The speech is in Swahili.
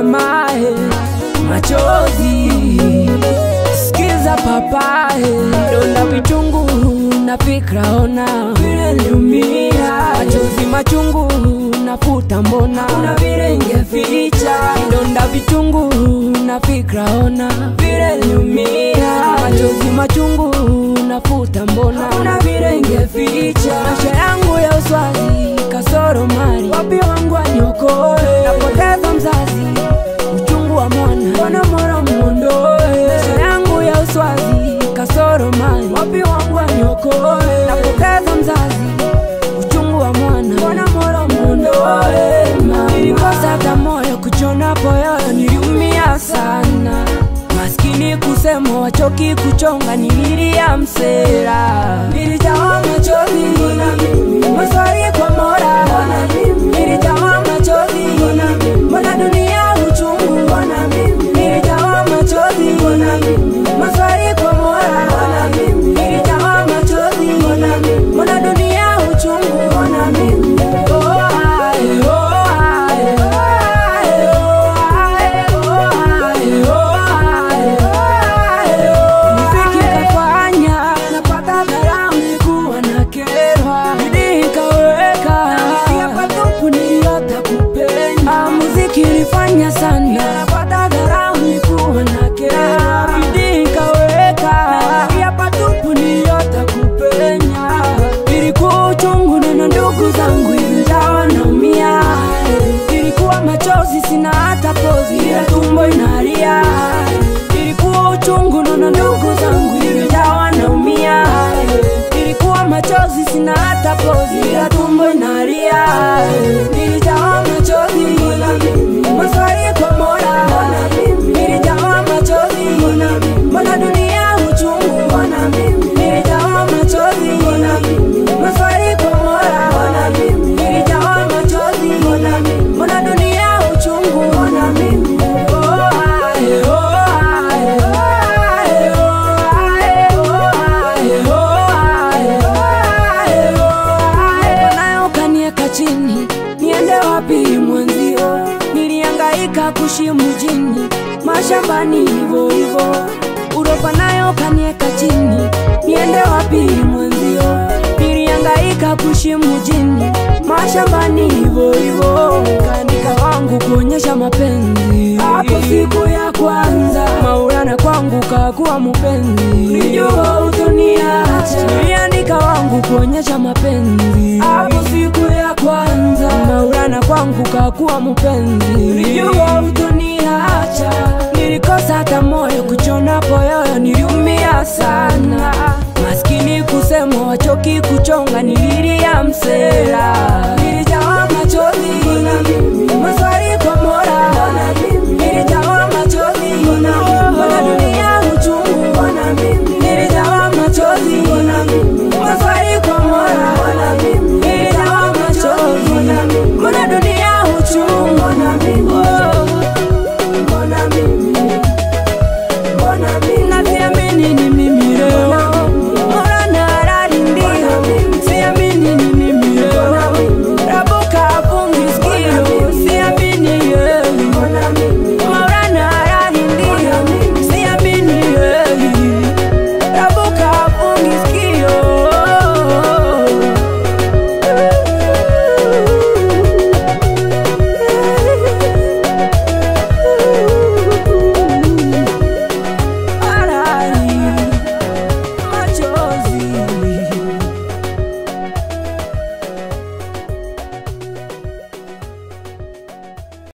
mamae, machozi sikiza papae, donda vichungu na fikra, ona vile niliumia, machozi machungu nafuta, mbona kuna vile ingeficha, donda vichungu na fikra, ona vile niliumia, machozi machungu nafuta, mbona kuna vile ingeficha, maisha yangu ya uswazi kasoro mali, wapi wangu aniokoe, napoteza mzazi uchungu wa mwana, mbona mwana muondoe, maisha yangu ya uswazi kasoro mali, wapi wangu aniokoe, napoteza mzazi uchungu wa mwana, mbona mwana muondoe, mama. nilikosa hata moyo kuchona poyoyo, niliumia sana maskini kusema wachoki kuchonga, nililia msera, nilijawa machozi, maswali kwa Mola, nilijawa machozi, mbona dunia uchungu, nilijawa machozi, maswali kwa Mola, nilijawa machozi, mbona dunia uchungu, oh, ae, oh, ae, ae, oh, ae, oh, ae, oh, ae, ae, oh. Muziki kafanya napata dharau, nilikuwa nakerwa, bidii ikaweka, pia patupu niliota kupenya. Ah, Muziki ilifanya sana napata dharau, nilikuwa nakerwa, bidii ikaweka, pia patupu niliota kupenya. Ilikuwa uchungu na ndugu zangu ingawa naumia, ilikuwa machozi sina hata pozi, ila tumbo inalia. Ilikuwa uchungu na ndugu zangu ingawa naumia, ilikuwa machozi sina hata pozi, ila tumbo inalia. Nilijawa machozi, maswali kwa Mola, nilijawa machozi, mbona dunia uchungu, nilijawa machozi, maswali kwa Mola, nilijawa machozi, mbona dunia uchungu, oh, ae, oh, ae, ae, oh, ae, oh, ae, oh, ae, ae, oh, ae. nayo kanieka chini, niende wapi mwenzio? Nilihangaika kushi mjini, mashambani hivyo hivyo, uropa nayo kanieka chini, niende wapi mwenzio? Nilihangaika kushi mjini, mashambani hivyo hivyo, kanika wangu kuonyesha mapenzi. Hapo siku ya kwanza Maulana kwangu kakuwa mpenzi, nilijua utoniacha, niliandika wangu kuonyesha mapenzi. Hapo siku ya kwanza Maulana kwangu kakuwa mpenzi, nilijua utoniacha, nilikosa hata moyo kuchona poyoyo, niliumia sana maskini kusema wachoki kuchonga, nililia msera